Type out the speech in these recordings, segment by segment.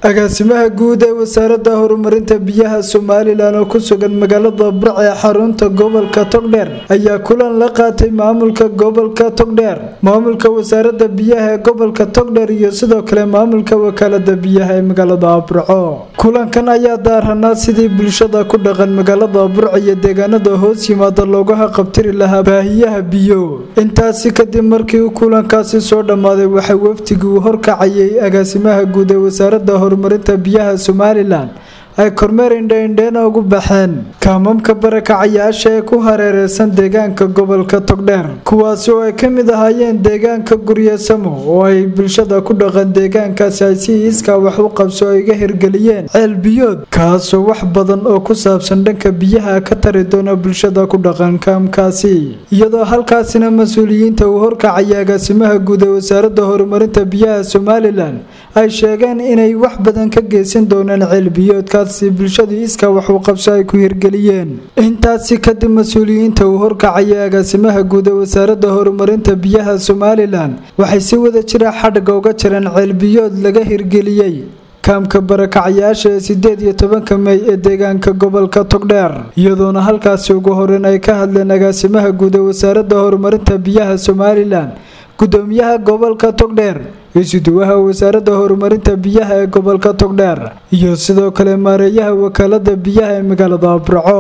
agaasimaha guud ee wasaaradda horumarinta biyaha somalilan oo ku sugan magaalada burc ee xarunta gobolka togdheer ayaa kulan la qaatay maamulka gobolka togdheer maamulka wasaaradda biyaha ee gobolka togdheer iyo sidoo kale maamulka wakaalada biyaha ee magaalada burco kulankan ayaa daaranaa sidii bulshada ku dhaqan magaalada burc iyo deegaanada hoos yimaada looga haqabtiri lahaa baahiyaha biyo intaasi kadib markii kulankaasi soo dhammaaday waxaa wafdigii uu horkacayay agaasimaha guud ee wasaaradda horumarinta biyaha somalilan ay kormeer indhaindheena ugu baxeen kaamamka barakacayaasha ee ku hareereysan deegaanka gobolka togdheer kuwaasi oo ay ka mid ahaayeen deegaanka guryasamo oo ay bulshada ku dhaqan deegaankaasi ay si iiskaa wax u qabso ay ga hirgeliyeen ceel biyood kaasoo wax badan oo ku saabsan dhanka biyaha ka tari doona bulshada ku dhaqan kaamkaasi iyadoo halkaasina mas-uuliyiinta uu horkacaya agaasimaha guud ee wasaaradda horumarinta biyaha somalilan ay sheegeen inay wax badan ka geysan doonaan ceel biyoodka bulshadu iska wax uu qabso ay ku hirgeliyeen intaasi kadib mas-uuliyiinta uu horkacaya agaasimaha guud ee wasaaradda horumarinta biyaha somalilan waxay si wada jira xadhigga uga jireen ceelbiyood laga hirgeliyey kaamka barakacayaasha ee sideed iyo tobanka mey ee deegaanka gobolka togdheer iyadoona halkaasi ugu horeyn ay ka hadleen agaasimaha guud ee wasaaradda horumarinta biyaha somalilan gudoomiyaha gobolka togdheer isuduwaha wasaaradda horumarinta biyaha ee gobolka togdheer iyo sidoo kale maareeyaha wakaalada biyaha ee magaalada burco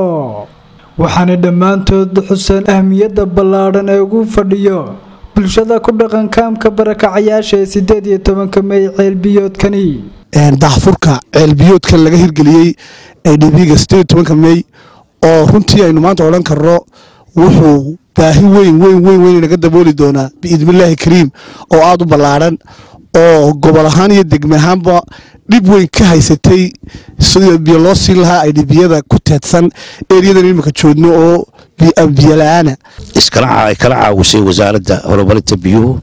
waxaana dhammaantood xuseen ahmiyadda ballaadhan ee ugu fadhiyo bulshada ku dhaqan kaamka barakacayaasha ee sideed iyo tobanka mey ceelbiyoodkani daahfurka ceelbiyoodkan laga hirgeliyey ee dhibiga sideed tobanka mey oo runtii aynu maanta odhan karno wuxuu baahi weyn weyn weyn weyn naga dabooli doonaa biidnillaahi kariim oo aada u ballaadhan oo gobol ahaan iyo degme ahaanba dhib weyn ka haysatay sida biyo loo siin lahaa ay dhibiyada ku teedsan eryadan imika joogno oo biyo la-aana ay kala caawisay wasaaradda horumarinta biyuhu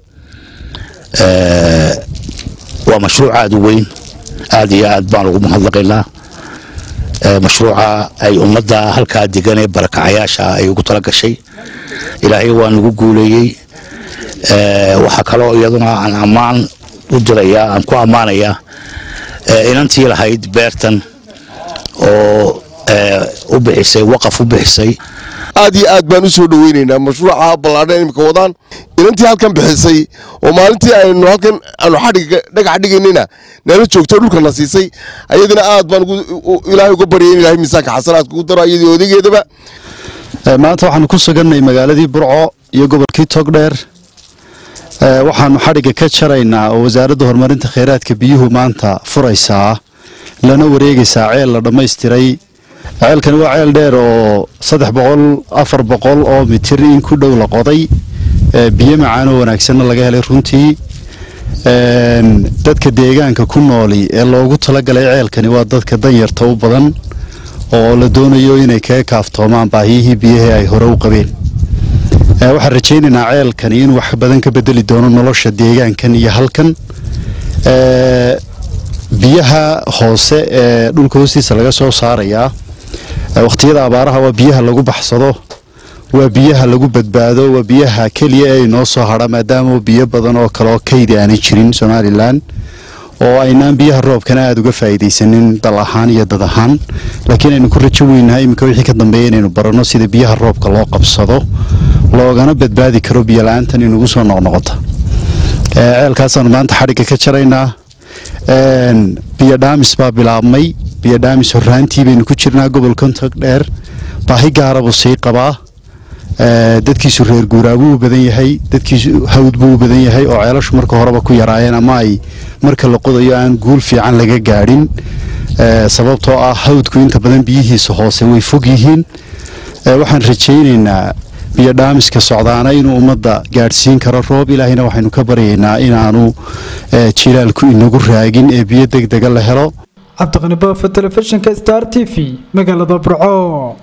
waa mashruuc aada u weyn aada iyo aad baan ugu mahadnaqaynaa mashruuca ay ummadda halkaa degan ee barakacayaasha ay ugu tala gashay ilaahay waa nagu guuleeyey waxaa kaloo iyaduna aan ammaan u dirayaa aan ku ammaanayaa inantii lahayd beertan oo u bixisay waqaf u bixisay aad iyo aad baan u soo dhoweynaynaa mashruuca ballaadhan imika wadaan inantii halkan bixisay oo maalintii aynu halkan aanu xadhiga dhagax dhigaynina nala joogto dhulkana siisay ayadina aad baan ilaahay uga baryay in ilahay miisaanka xasanaadka ugu daro iyadii odageedaba maanta waxaanu ku sugannay magaaladii burco iyo gobolkii togdheer waxaanu xadhigga ka jaraynaa oo wasaaradda horumarinta kheyraadka biyuhu maanta furaysaa lana wareegaysaa ceel la dhammaystiray ceelkani waa ceel dheer oo saddex boqol afar boqol oo mitir in ku dhow la qoday biyo macaanoo wanaagsanna laga helay runtii dadka deegaanka ku nooli ee loogu talagalay ceelkani waa dadka danyarta u badan oo la doonayo inay kaga kaaftoomaan baahiyihii biyahii ay hore u qabeen waxaan rajaynaynaa ceelkani inuu wax badan ka bedeli doono nolosha deegaankan iyo halkan biyaha hoose ee dhulka hoostiisa laga soo saarayaa wakhtiyada abaaraha waa biyaha lagu baxsado waa biyaha lagu badbaado waa biyaha keliya ee inoo soo hadha maadaama biyo badan oo kaleoo kaydi aanay jirin somalilan oo aynaan biyaha roobkana aada uga faa'iidaysanin dal ahaan iyo dad ahaan laakiin aynu ku rajo weynahay iminka wixii ka dambeeya inaynu baranno sida biyaha roobka loo qabsado loogana badbaadi karo biyo la-aantan inugu soo noqnoqota ceelkaasaanu maanta xadhigga ka jaraynaa biyo dhaamis baa bilaabmay biyo dhaamis horraantii baynu ku jirnaa gobolkan togdheer baahi gaara buu sii qabaa dadkiisu reer guuraabuu u badan yahay dadkiisu hawd buu u badan yahay oo ceelashu marka horeba ku yaraayeen ama ay marka la qodayo aan guul fiican laga gaadhin sababtoo ah hawdku inta badan biyihiisa hoose way fog yihiin waxaan rajaynaynaa biyo dhaamiska socdaana inuu ummadda gaadhsiin karo roob ilaahayna waxaynu ka baryaynaa inaanu jilaalku inagu raagin ee biyo deg dega la helo cabdiqani baafa telefishinka star t v magaalada burco